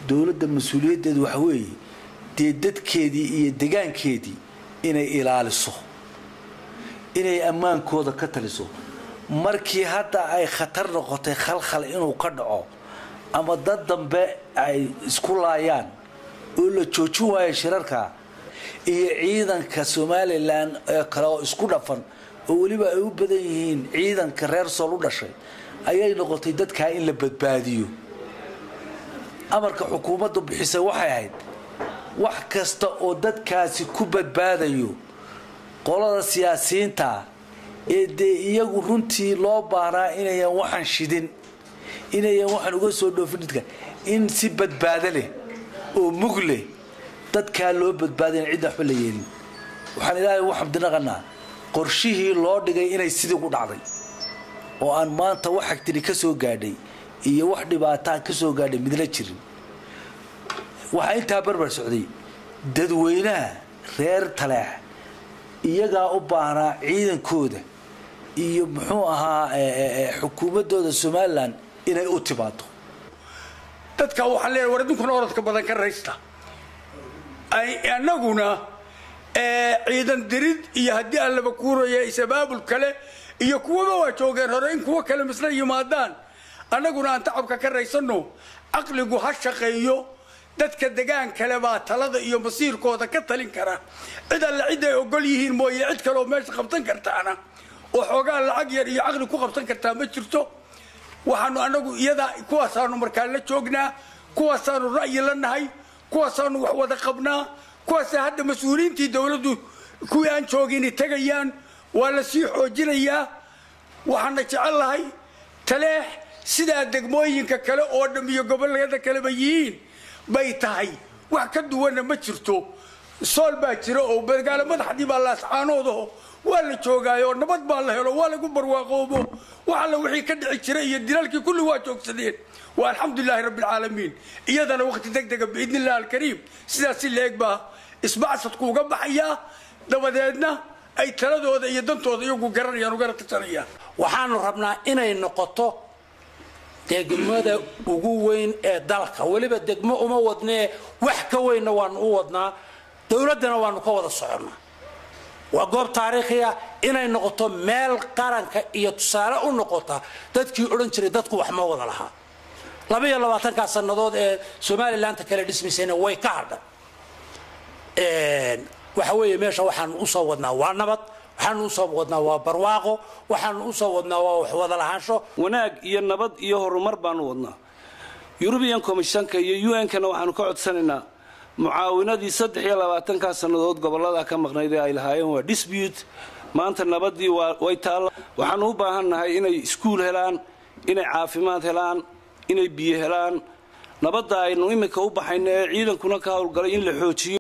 dowladda mas-uuliyaddeedu waxa weeye dee dadkeedii iyo degaankeedii inay ilaaliso inay ammaankooda ka taliso markii hadda ay khatar noqotay khalkhal inuu ka dhaco ama dad dambe ay isku laayaan oo la joojin waayo shirarka iyo ciidanka somalilan ee kale oo isku dhafan oo weliba ay u badan yihiin ciidanka reer sool u dhashay ayay noqotay dadkaa in la badbaadiyo amarka xukuumaddu bixisay waxay ahayd wax kasta oo dadkaasi ku badbaadayo qolada siyaasiyiinta ee dee iyagu runtii loo baahnaa inayan waxaan shidin inayan waxaan uga soo dhoofin dadka in si badbaado leh oo mug leh dadkaa loo badbaadayn cidda waxba la yeelin waxaan ilaahay ugu xamdinaqanaa qorshihii loo dhigay inay sidii ku dhacday oo aan maanta wax agtiri ka soo gaadhay iyo wax dhibaataa ka soo gaadhay midla jirin waxaa intaa barbar socday dadweynaha reer taleex iyagaa u baahnaa ciidankooda iyo muxuu ahaa xukuumaddooda somalilan inay u timaado dadka waxaan leeyahay war idinkuna orodka badan ka raysta annaguna ciidan dirid iyo haddii aan laba kuuraya isabaabul kale iyo kuwaba waa joogeen hore in kuwo kale misla yimaadaan annaguna aan tacabka ka raysanno caqligu ha shaqeeyo dadka degaan kale baa talada iyo masiirkooda ka talin kara cid alle cid ay ogol yihiin mooye cid kaleoo meesha qabsan kartaana oo xoogaa lacag yar iyo caqli ku qabsan kartaa ma jirto waxaanu annagu iyadaa kuwaasaanu markaa la joognaa kuwaasaanu ra'yi la nahay kuwaasaanu wax wada qabnaa kuwaasa hadda mas-uuliyiintii dowladdu kuwii aan joogini tegayaan waa la sii xoojinayaa waxaana jecel lahay taleex sidaa degmooyinka kale oo dham iyo gobollada kaleba yihiin bay tahay wax ka duwanna ma jirto sool baa jira oo magaalo madaxdii baa laascaanoodaho waa la joogaayo nabad baa la helo waa lagu barwaaqoobo wax alla wixii ka dhici jira iyo dilaalkii kulli waa joogsadeen waa alxamdulilaahi rabbi alcaalamiin iyadana waqti deg dega biidni illahi alkariim sidaas si leeg baa isbacsadku uga baxayaa dabadeedna ay taladooda iyo dantooda iyagu garanayaan ugana tashanayaan waxaanu rabnaa inay noqoto degmada ugu weyn ee dalka weliba degmo uma wadnee wax ka weynna waanu u wadnaa dowladdana waanu ka wada soconnaa waa goob taariikhi ah inay noqoto meel qaranka iyo tusaale u noqota dadkii odhan jiray dadku wax ma wada lahaa labaiyo labaatankaa sannadood ee somalilanka kale dhismaysayna way ka hadhan waxa weeye meesha waxaanu usoo wadnaa waa nabad waxaanu usoo wadnaa waa barwaaqo waxaanu usoo wadnaa waa wax wada lahaansho wanaag iyo nabad iyo horumar baanu wadnaa yurubiyan komishanka iyo u n-kana waxaanu ka codsanaynaa mucaawinadii saddex iyo labaatankaa sannadood gobollada ka maqnayd ee ay lahaayeen waa dispute maanta nabadii way taalla waxaanu u baahannahay inay iskuul helaan inay caafimaad helaan inay biyo helaan nabadda aynu iminka u baxayno ee ciidankuna ka howlgalay in la xoojiyo